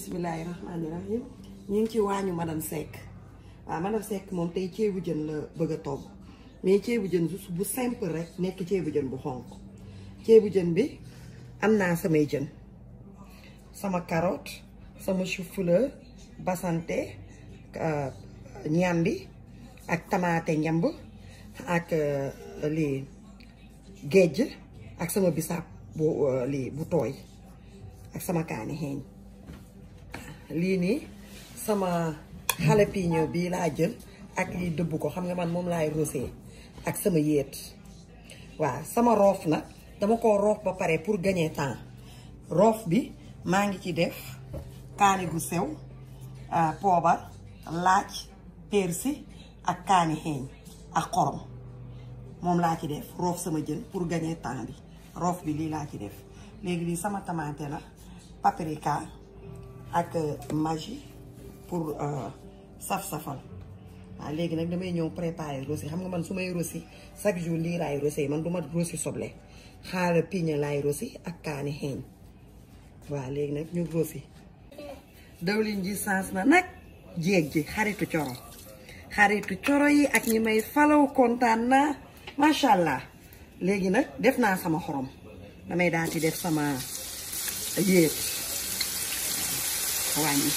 bisimilahi rahmaani rahim ñu ngi ci waañu madame Seck waaw madame Seck moom tey ceebu jën la bëgg a togg mais ceebu jën bu simple rek nekk ceebu jën bu xonq ceebu jën bi am naa samay jën sama carotte sama chou-fleur basante ñambi ak tamaate njamb ak lii géej ak sama bisaab bu lii bu tooy ak sama kaani xeeñ lii nii sama jalapeno bii laa jël ak lii dëbb ko xam nga man moom laay rosé ak sama yéet waaw sama roof nag dama ko roof ba pare pour gagner temps roof bi maa ngi ci def kaani gu sew poobar laaj persi ak kaani xeeñ ak xorom moom laa ci def roof sama jën pour gagner temps bi roof bi lii laa ci def léegi lii sama tamaate la paprika ak magi pour saf-safal waaw léegi nag damay ñëw préparer rosi xam nga man su may rosi chaque jour lii laay rosi man du ma rosi soble xaaral piña laay rosi ak kaani xeeñ waaw léegi nag ñu rosi dawlin ji sens na nag jéeg ji xaritu coro xaritu coro yi ak ñi may falaw kontaan naa macha allah léegi nag def naa sama xorom damay daal di def sama yéet wàññi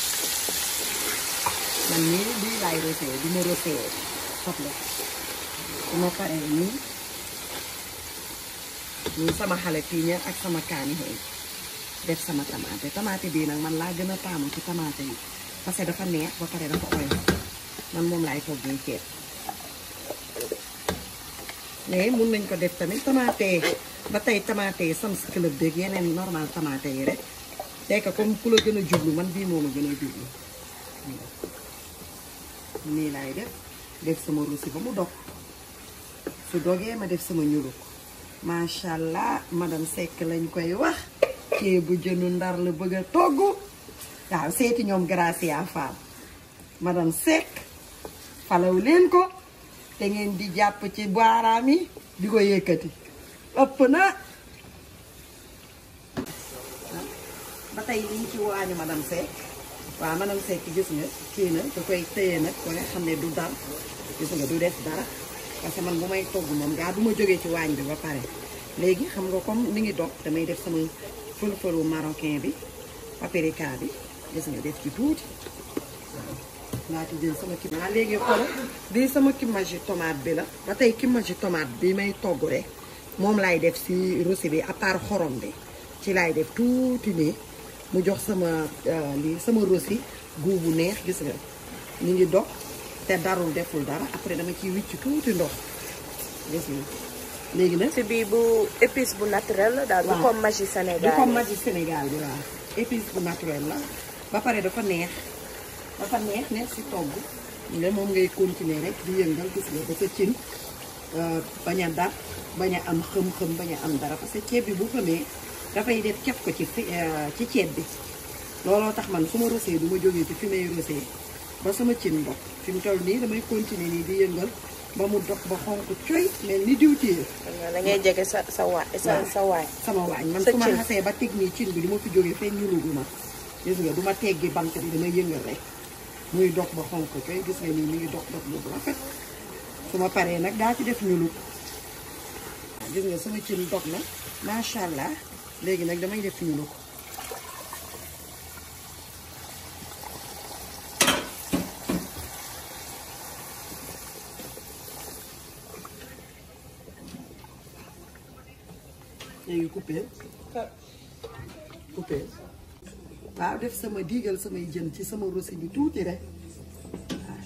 man nii lii laay rosé du ma rosé soble su ma paree nii nii sama xale piña ak sama kaani xëy def sama tamaate tamaate bii nag man laa gën a taamu ci tamaate yi parce que dafa neex ba pare dafa oyof man moom laay toggee ceeb mais mun nañ ko def tamit tamaate ba tey tamaate yi Sam's Club beeg yeneen normal tamaate yi rek c'est que comme ku la gën a jublu man bii moom a gën a jublu nii laay def def sama rosi ba mu dog su dogee ma def sama ñuluk macha allah madame Seck lañ koy wax ceebu jënu ndar la bëgg a togg waaw seeti ñoom Gracia Fall madame Seck falaw leen ko te ngeen di jàpp ci baaraam yi di ko yëkkati ëpp na ba tey liñ ci waañu madame Seck waaw madame Seck gis nga kii na da koy téye nag ba nga xam ne du dal gis nga du def dara parce que man bu may togg moom gaa du ma jógee ci waañ bi ba pare léegi xam nga comme mi ngi dog damay def sama fël-fëlu marocain bi paprika bi gis nga def ci tuuti waaw naa ci jël sama kii waaw léegi xool bii sama kimagi tomate bi la ba tey kimagi tomate bi may togg rek moom laay def si rosi bi à part xorom bi ci laay def tuuti nii mu jox sama lii sama rosi guu bu neex gis nga ñu ngi dog te darul deful dara après dama ciy wicc tuuti ndox gis nga léegi nag ci bii bu épice bu naturel la daal. du waaw comme magie Sénégal du comme magie Sénégal bi waaw épice bu naturel la ba pare dafa neex dafa neex neex si togg nga moom ngay continuer rek di yëngal gis nga ba sa cin bañ a dar bañ a am xëm-xëm bañ a am dara parce que ceeb bi bu xamee dafay def cef ko ci fi ci ceeb bi looloo tax man su ma rosé du ma jógee ci fi may rosé ba sama cin ndox fi mu toll nii damay continuer nii di yëngal ba mu dox ba xonk coy mel ni diwtiir da ngay jege sa sa waa sa sa waay. sama waañ man Sa su ma cin. xasee ba teg nii cin bi du ma fi jógee fenn ñulugu ma gis nga du ma teggi bant bi damay yëngal rek muy dox ba xonk coy gis nga nii mi ngi dox dox bu rafet su ma paree nag daa ci def ñulug waaw gis nga sama cin dog na macha allah léegi nag damay def ñulug léegi coupé coupé waaw def sama diigal samay jën ci sama rosi bi tuuti rek waaw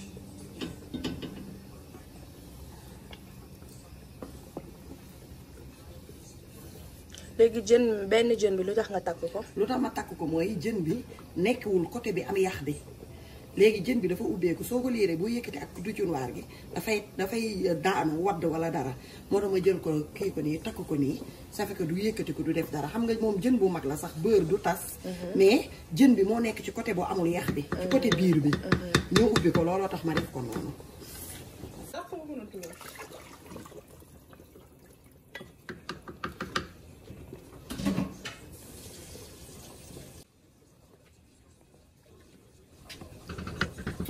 léegi jën benn jën bi lu tax nga takk ko. lu tax ma takk ko mooy jën bi nekkwul côté bi am yax bi léegi jën bi dafa ubbeeku soo ko liiree boo yëkkati ak du cunwaar gi dafay dafay daanu wadd wala dara moo tax ma jël ko kii ko nii takk ko nii ça fait que du yëkkati ko du def dara xam nga moom jën bu mag la sax beurre du tas mais jën bi moo nekk ci côté boo amul yax bi ci côté biir bi ñoo ubbi ko looloo tax ma def ko noonu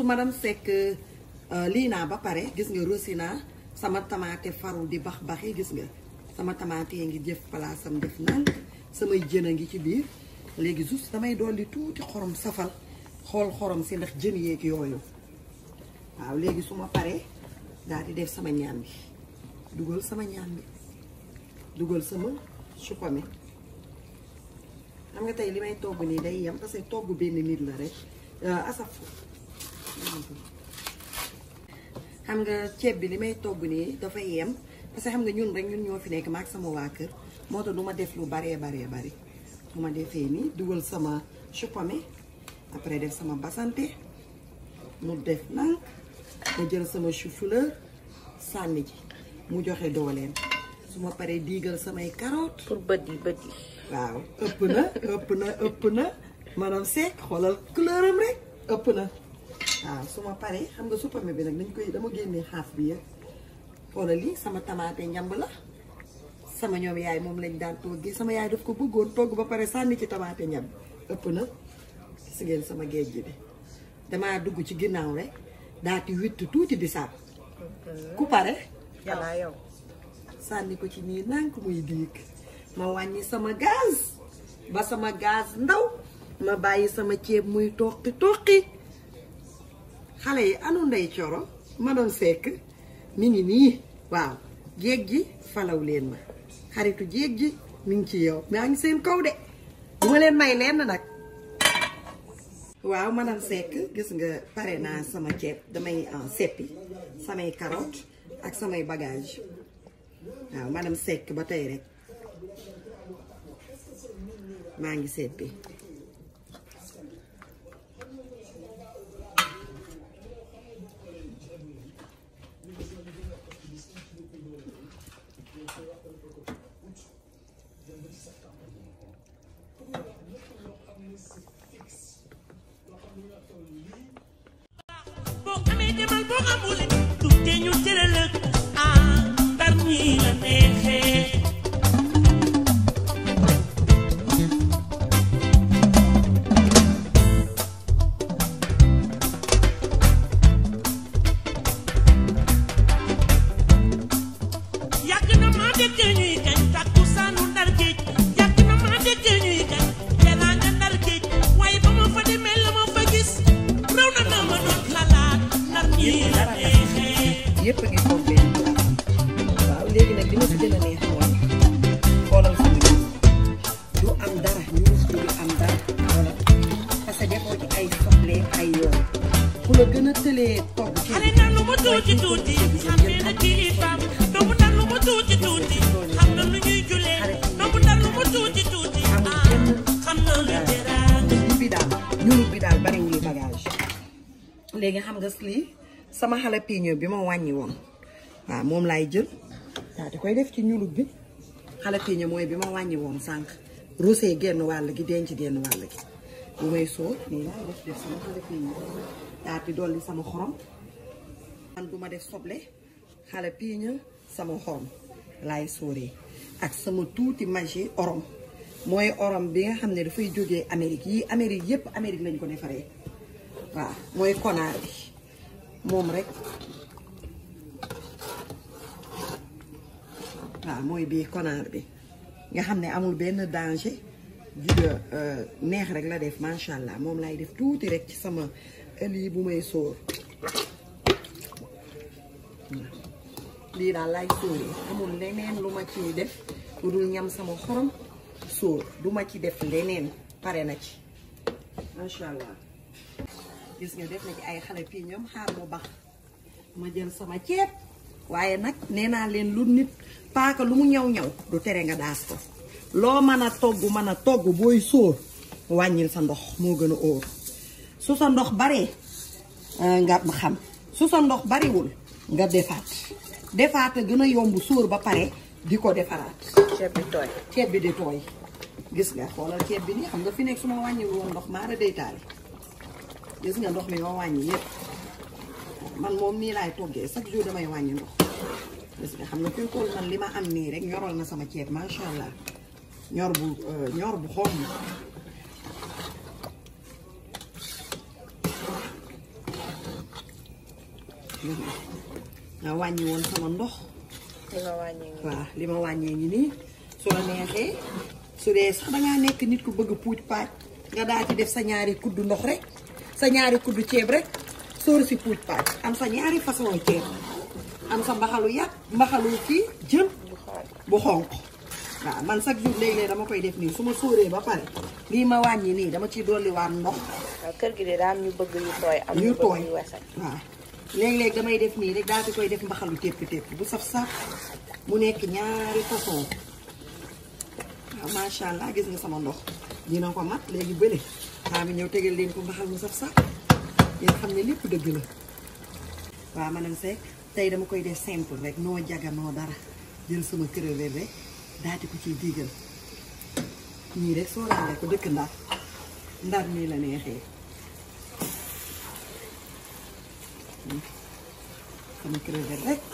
juste madame Seck lii naa ba pare gis nga rosi naa sama tamaate faru di bax baxi gis nga sama tamaate ngi jëf palaasam def naan samay jën a ngi ci biir léegi juste damay dolli tuuti xorom safal xool xorom si ndax jën yeeg yooyu waaw léegi su ma paree daal di def sama ñaam bi dugal sama ñaam bi dugal sama supame xam nga tey li may togg nii day yem parce que togg benn nit la rek asaf xam nga ceeb bi li may togg nii dafay yem parce que xam nga ñun rek ñun ñoo fi nekk maak sama waa kër moo tax du ma def lu baree baree bari bu ma defee nii dugal sama supame après def sama basante mu def nank ma jël sama chou-fleur sànni ji mu joxe dooleem su ma paree diigal samay carotte pour bët yi bët yi. waaw ëpp na ëpp na ëpp na maanaam Seck xoolal couleur am rek ëpp na waaw su ma paree xam nga supame bi nag dañ koy dama génnee xaaf bi yëpp xoolal lii sama tamaate njamb la sama ñoom yaay moom lañ daan toggee sama yaay daf ko bëggoon togg ba pare sànni ci tamaate njamb ëpp na gis ngeen sama géej gi bi damaa dugg ci ginnaaw rek daati witt tuuti bisaab ku pare yàlla yow. sànni ko ci nii nànk muy diig ma wàññi sama gaz ba sama gaz ndaw ma bàyyi sama ceeb muy toqi toqi xale yi anu ndey coro ma doon fekk mi ngi nii waaw jéeg ji falaw leen ma xaritu jéeg ji mi ngi ci yow maa ngi seen kaw de du ma leen may lenn nag waaw madame Seck gis nga pare naa sama ceeb damay seppi samay carotte ak samay bagage waaw madame Seck ba tey rek maa ngi seppi boo amee demal boo amul tuuti ñu tëral ak ah ndar ñii la neexee. yàgg na maa dégg ñuy kañ takkusaanu ndar géej yàgg na maa dégg ñuy kañ teraanga ndar géej waaye ba ma fa demee la ma fa gis raw na na ma doon xalaat ndar ñii la neexee. yépp a ngi toog benn place waaw léegi nag li ma si gën a neex mooy xoolal sama ñun du am dara ñu du am dara wala parce que defoo ci ay soble ay yoon ku la gën a tëlee togg ci xale na lu mu tuuti tuuti xam ne na kilifaam doomu ndar lu mu tuuti tuuti xam na lu ñuy julee doomu ndar lu mu tuuti tuuti ah xam na lu teraanga. ñun bi daal ñun bi daal bariwul bagage léegi xam nga lii sama jalapeno bi ma wàññi woon waaw moom laay jël waaw di koy def ci ñulub bi jalapeno mooy bi ma wàññi woon sànq rosé genn wàll gi denc genn wàll gi bu may sóor nii laay def def sama jalapeno daa di dolli sama xorom man du ma def soble jalapeno sama xorom laay sóoree ak sama tuuti magi orom mooy orom bi nga xam ne dafay jógee Amérique yii Amérique yépp Amérique lañ ko defaree waaw mooy konaar bi moom rek waaw mooy bii konaar bi nga xam ne amul benn danger juga neex rek la def macha allah moom laay def tuuti rek ci sama lii bu may sóor lii daal laay sóoree amul leneen lu ma ciy def lu dul ñam sama xorom sóor du ma ci def leneen pare na ci macha allah gis nga def na ci ay xale fii ñoom xaar mu bax ma jël sama ceeb waaye nag nee naa leen lu nit paaka lu mu ñaw ñaw du tere nga daas ko loo mën a togg mën a togg booy sóor wàññil sa ndox moo gën a óor su sa ndox baree nga xam su sa ndox bariwul nga defaat defaat a gën a yomb sóor ba pare di ko defaraat ceeb bi tooy. ceeb bi di tooy gis nga xoolal ceeb bi nii xam nga fi nekk su ma wàññiwul woon ndox maara day taali gis nga ndox mi ma wàññi yépp man moom nii laay toggee chaque jour damay wàññi ndox gis nga xam nga fi toll man li ma am nii rek ñoral na sama ceeb macha allah ñor bu ñor bu xomb nga wàññi woon sama ndox li nga wàññi ngi waaw li ma wàññee ngi nii su la neexee su dee sax dangaa nekk nit ku bëgg puuj paaj nga daal di def sa ñaari kuddu ndox rek sa ñaari kuddu ceeb rek sóor si puuj paaj am sa ñaari façon ceeb am sa mbaxalu yàpp mbaxalu kii jën bu xool bu xonq waaw man chaque jour léeg-léeg dama koy def nii su ma sóoree ba pare lii ma wàññi nii dama ciy dolliwaat ndox waaw kër gi de daa am ñu bëgg yu tooy am yu ñu tooy bëgg yu wesal waaw léeg-léeg damay def nii rek daal di koy def mbaxalu tépp tépp bu saf saf mu nekk ñaari façon waaw macha allah gis nga sama ndox dina ko mat léegi bële xaa mi ñëw tegal leen ko mbaxal mu saf saf ngeen xam ne lépp dëgg la waaw madame Seck tey dama koy def simple rek noo jaga noo dara jël sama crevette rek daal di ko ciy diigal ñii rek soo raale ko dëkk ndar ndar nii la neexee sama crevette rek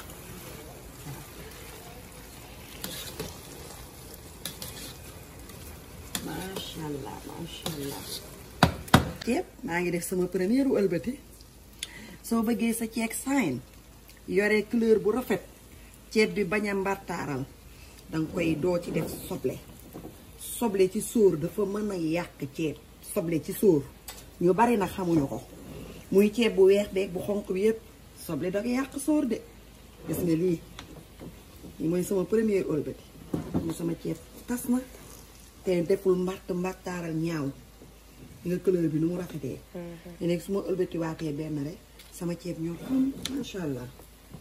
macha allah macha allah ceeb maa ngi def sama première ëlbati soo bëggee sa ceeb sain yore couleur bu rafet ceeb bi bañ a mbartaaral danga koy doo ci def soble soble ci sóor dafa mën a yàq ceeb soble ci sóor ñu bari nag xamuñu ko muy ceeb bu weex beeg bu xonq bi yépp soble da ko yàq sóor de gis nga lii lii mooy sama première ëlbati mu sama ceeb tas na te deful mbart mbartaaral ñaaw nga couleur bi nu mu rafetee te nekk su ma ëlbati waatee benn rek sama ceeb ñoo xam macha allah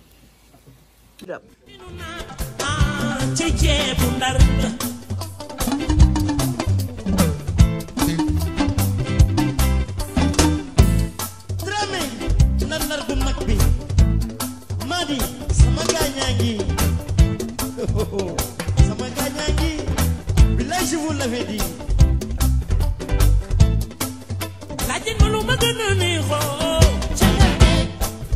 ah ci ceebu ndar Dramé ndar ndar bu mag bi Madi sama gaañaa ngi sama gaañaa ngi billaay je vous l'avais dit laajte ma lu ma gën a neexoo ca nga nekk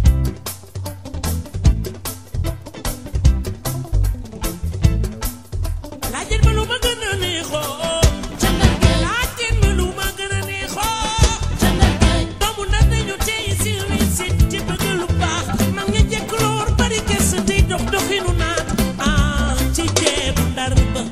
laajte ma lu ma gën a neexoo ca nga nekk laajte ma lu ma gën a neexoo ca nga nekk doomu ndar nañu tey si réussite ci bëgg lu baax mag ña jekk loor bari kese tey dox doxinu naan ah ci ceebu ndar ba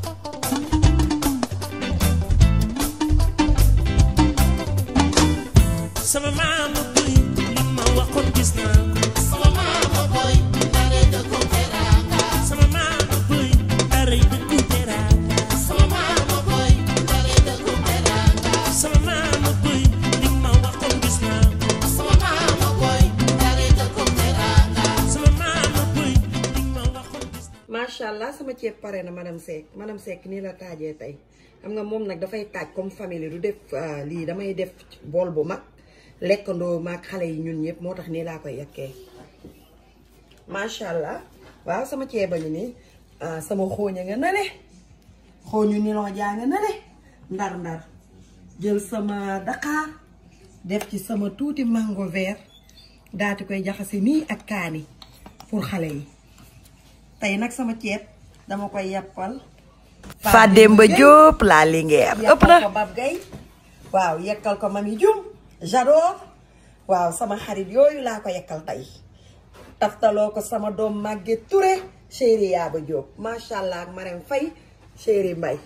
sama maama boy li ma waxoon gis naa ko sama maama boy dara dëkku teraanga sama maama boy dara dëkku teraanga sama maama boy dara dëkku teraanga sama maama boy li ma waxoon gis naa ko sama maama boy dara dëkku teraanga sama maama boy li ma waxoon gis naa macha allah sama ceeb pare na madame Seck madame Seck nii la taajee tey xam nga moom nag dafay taaj comme famille du def ah, lii damay def bool bu mag lekkandoo maag xale yi ñun ñëpp moo tax nii laa koy yekkee macha allah waaw sama ceeb a ngi nii ah, sama xooña nga nale xooñu niloo jaa nga nale ndar ndar jël sama daqaar def ci sama tuuti mango vert daati koy jaxase nii ak kaani pour xale yi tey nag sama ceeb dama koy yàppal Fademba Diop la Linguère ëpp na ko Bab Gay waaw yekkal ko Mami Jum j'adore waaw sama xarit yooyu laa ko yekkal tey taftaloo ko sama doom Maguette Touré chéri Yaaba Diop macha allah ak Marème Faye chéri Mbay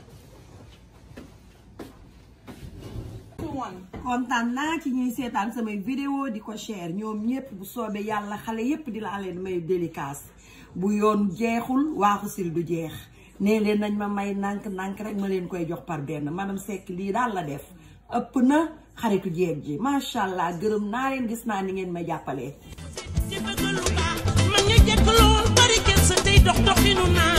kontaan naa ci ñuy seetaan samay vidéo di ko share ñoom ñëpp bu soobee yàlla xale yépp di laa leen may délicace bu yoon jeexul waaxu sil du jeex nee leen nañ ma may nànk nànk rek ma leen koy jox par benn madame Seck lii daal la def ëpp na xaritu jeeg ji macha allah gërëm naa leen gis naa ni ngeen ma jàppalee ci bëgg lu baax mag ña jekk lool bari kenn sa tey dox doxinu naa